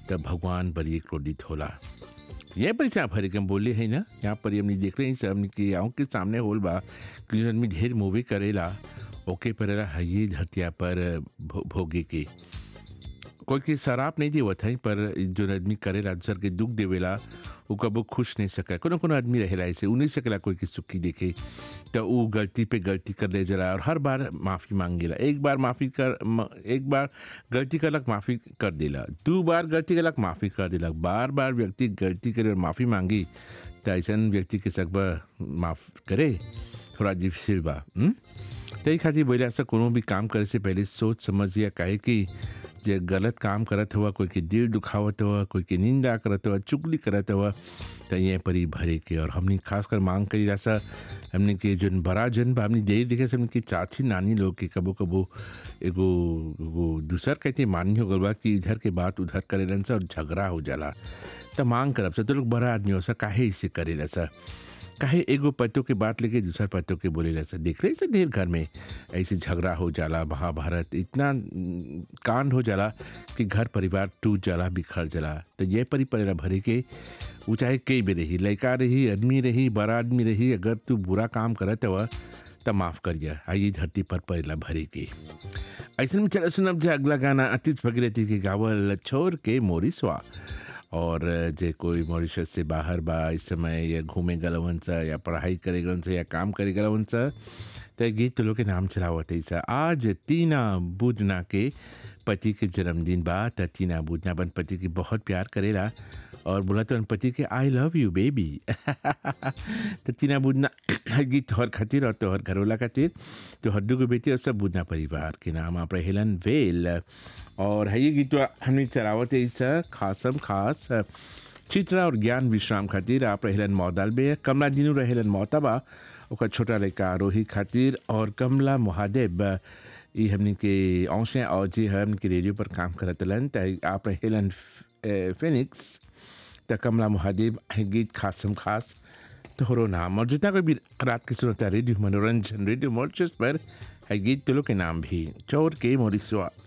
तब भगवान बड़ी क्रोधित होला यहीं पर से आप हरे के हम बोले हैं ना यहाँ पर ही हमने देख रहे हैं सब हमने की आँख के सामने होल बा कि जो आदमी ढेर मूवी करेला ओके पर है ये धरतिया पर भो, भोगे के कोई के शराब नहीं देवत है पर जो आदमी करेला दूसर के दुख देवेला वो कबो खुश नहीं सका कोनो कोनो आदमी रहेला ऐसे उ नहीं सकेला कोई के सुखी देखे तो वो गलती पे गलती कर ले जला और हर बार माफ़ी मांगेला एक बार माफ़ी कर म, एक बार गलती करलक माफ़ी कर देला दो बार गलती करलक माफ़ी कर देलक बार बार व्यक्ति गलती करे और माफ़ी मांगी तो ऐसा व्यक्ति के सकबा माफ़ करे थोड़ा डिफिसिल बा हुँ? तही खातिर बोले ऐसा कोनो भी काम करे से पहले सोच समझ या कहे कि जे गलत काम करत हुआ कोई के दिल दुखावत हुआ कोई के निंदा करत हुआ चुगली करत हुआ तो ये परी भरे के और हमने खासकर मांग करी ऐसा हमने के जन बड़ा जन बा हमने देर देखे से हमने की चाची नानी लोग के कबो कबो एगो एगो दूसर कहते मानी हो गल बा कि इधर के बात उधर करेलन सा और झगड़ा हो जाला तो मांग करब से तो लोग बड़ा आदमी हो सा काहे इसे करेला सा काहे एगो पत्तों के बात लेके दूसरा पत्तों के बोले से देख रहे से ढेर घर में ऐसे झगड़ा हो जाला महाभारत इतना न, कांड हो जाला कि घर परिवार टूट जाला बिखर जाला तो ये परी परेला भरे के वो चाहे कई भी रही लड़का रही आदमी रही बड़ा आदमी रही अगर तू बुरा काम करत हुआ तो माफ़ करिए आइए धरती पर परेला भरे के ऐसे में चला सुनब जे अगला गाना अतीत भगीरथी के गावल छोड़ के मोरिसवा और जे कोई मॉरिशस से बाहर बा इस समय या घूमे गलवन सा या पढ़ाई करे गलन सा या काम करे गलवन सा तो गीत तो लोग के नाम चलावत है सा आज तीना बुधना के पति के जन्मदिन बा त तीना बुधना अपन पति की बहुत प्यार करेला और बोला तो पति के आई लव यू बेबी तो तीना बुधना गीत तोहर खातिर और तोहर घरोला खातिर तो हड्डू के बेटी और सब बुधना परिवार के नाम आप हेलन वेल और है ये गीत हमने चलावत है इस खासम खास चित्रा और ज्ञान विश्राम खातिर आप रहेलन मौदाल बे कमला दिनू रहेलन मौतबा ओकर छोटा लड़का आरोही खातिर और कमला महादेव ये हमने के औसे और जी हम के रेडियो पर काम करत लन त आप रहेलन फिनिक्स त कमला महादेव गीत खासम खास तोहरो नाम और जितना कोई भी रात के सुनता रेडियो मनोरंजन रेडियो मॉर्चस पर है गीत तुलो के नाम भी चोर के मोरिसवा